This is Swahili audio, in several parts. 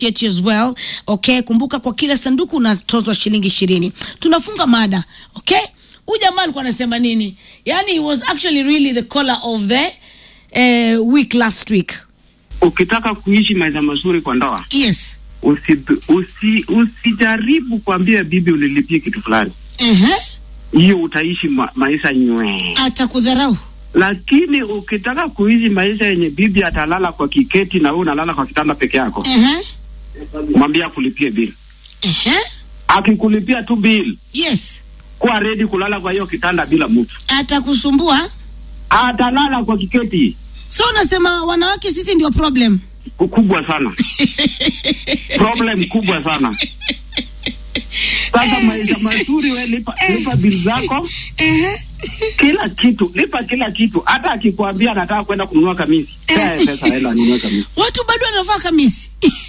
appreciate you as well. Okay, kumbuka kwa kila sanduku unatozwa shilingi ishirini. Tunafunga mada. Okay, huyu jamaa alikuwa anasema nini? Yani, he was actually really the caller of the uh, week last week. ukitaka kuishi maisha mazuri kwa ndoa Yes. usi, usi, usijaribu kuambia bibi ulilipia kitu fulani Uh-huh. hiyo utaishi ma, maisha nywee Atakudharau. lakini ukitaka kuishi maisha yenye bibi atalala kwa kiketi na wewe unalala kwa kitanda peke yako Uh-huh. mwambie akulipie bili Uh-huh. akikulipia tu bili Yes. kuwa redi kulala kwa hiyo kitanda bila mtu Atakusumbua. atalala kwa kiketi So unasema wanawake sisi ndio problem. kubwa sana problem kubwa sana sasa maisha mazuri we lipa, lipa bili zako Uh-huh. kila kitu lipa kila kitu hata akikwambia anataka kwenda kununua kamisi pea pesa aenda anunue kamisi Watu bado wanavaa kamisi.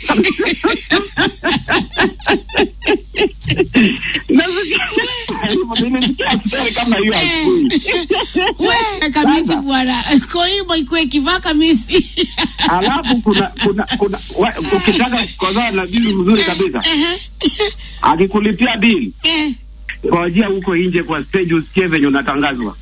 Nimesikia story kama hiyo asubuhi We kamisi Sasa. bwana. Koibo ikwe kivaa kamisi. alafu kuna kuna kuna wa- ukitaka kukozaa na bili mzuri kabisa Uh-huh. akikulipia bili Eh. ngojea huko nje kwa stage usikie venye unatangazwa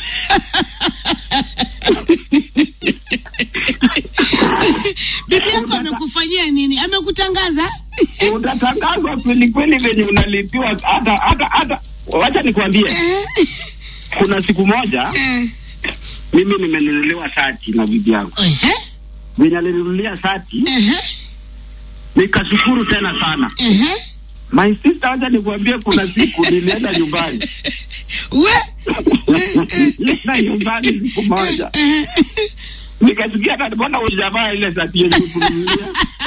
Bibi yako amekufanyia nini? Amekutangaza? utatangazwa kweli kweli venye unalipiwa hata hata hata wacha nikwambie Eh. kuna siku moja Eh. mimi nimenunuliwa shati na bibi yangu Uh-huh. venye alinunulia shati Uh-huh. nikashukuru tena sana Uh-huh. my sister wacha nikuambie kuna siku nilienda nyumbani We. nilienda nyumbani siku moja nikasikia hata mbona hujavaa ile shati yenye kununulia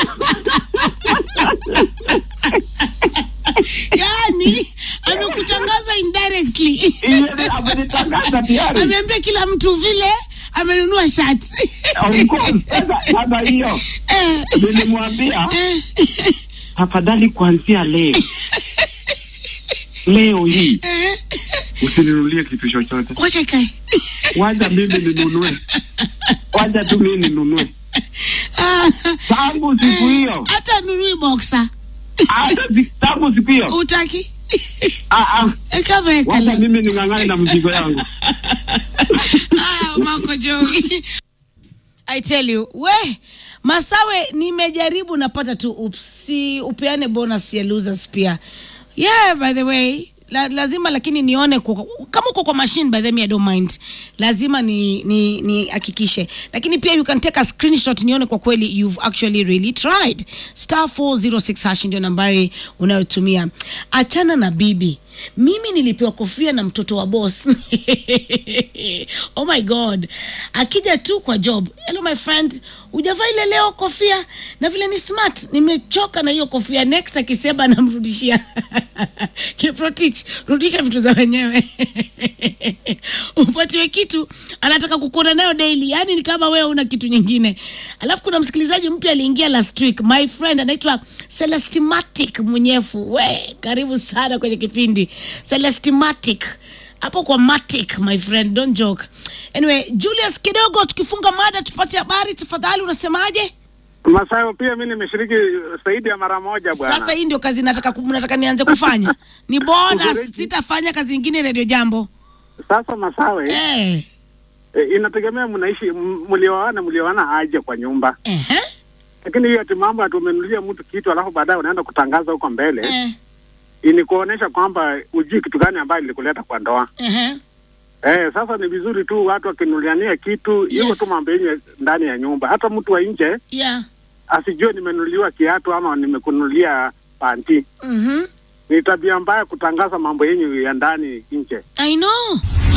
Yaani amekutangaza indirectly. Ile amenitangaza tayari Ameambia kila mtu vile amenunua shati. of course sasa sasa hiyo Eh. nilimwambia Eh. tafadhali kuanzia leo leo hii Eh. usininunulie kitu chochote Wacha ikae. wacha mimi ninunue wacha tu mimi ninunue Ah. tangu siku hiyo Hata nunui boxer. hata si- tangu siku hiyo Utaki? ah, ah, Kama wacha ekale. mimi ning'ang'ane na mzigo yangu Ah, Marco Joey. I tell you, we Masawe, nimejaribu napata tu ups, si upeane bonus ya losers pia. Yeah, by the way, la, lazima lakini nione kwa, kama uko kwa machine by the way I don't mind. Lazima ni ni ni hakikishe. Lakini pia you can take a screenshot nione kwa kweli you've actually really tried. Star 406 hash ndio nambari unayotumia. Achana na bibi. Mimi nilipewa kofia na mtoto wa boss. oh my god. Akija tu kwa job. Hello my friend, hujavaa ile leo kofia na vile ni smart. Nimechoka na hiyo kofia. Next akisema namrudishia. Kiprotich, rudisha vitu za wenyewe. Upatiwe kitu anataka kukuona nayo daily. Yaani ni kama wewe una kitu nyingine. Alafu kuna msikilizaji mpya aliingia last week. My friend anaitwa Celestimatic Munyefu. We, karibu sana kwenye kipindi. Celestimatic. Hapo kwa Matic, my friend, don't joke. Anyway, Julius kidogo tukifunga mada tupate habari tafadhali unasemaje? Masayo pia mi nimeshiriki zaidi ya mara moja bwana. Sasa hii ndio kazi nataka ku- nataka nianze kufanya. Ni bonus, Kufereji. sitafanya kazi nyingine Radio Jambo. Sasa Masawe Eh. e, inategemea mnaishi m- mlioana mlioana aje kwa nyumba, Ehe. lakini hiyo ati mambo ati umenunulia mtu kitu alafu baadaye unaenda kutangaza huko mbele Eh. ni kuonesha kwamba ujui kitu gani ambayo ilikuleta kwa ndoa. Ehe. Eh, sasa ni vizuri tu watu wakinuliania kitu hiyo Yes. tu mambo yenye ndani ya nyumba, hata mtu wa nje Yeah. asijue nimenunuliwa kiatu ama nimekunulia panti. Mhm. Ni tabia mbaya kutangaza mambo yenye ya ndani nje. I know.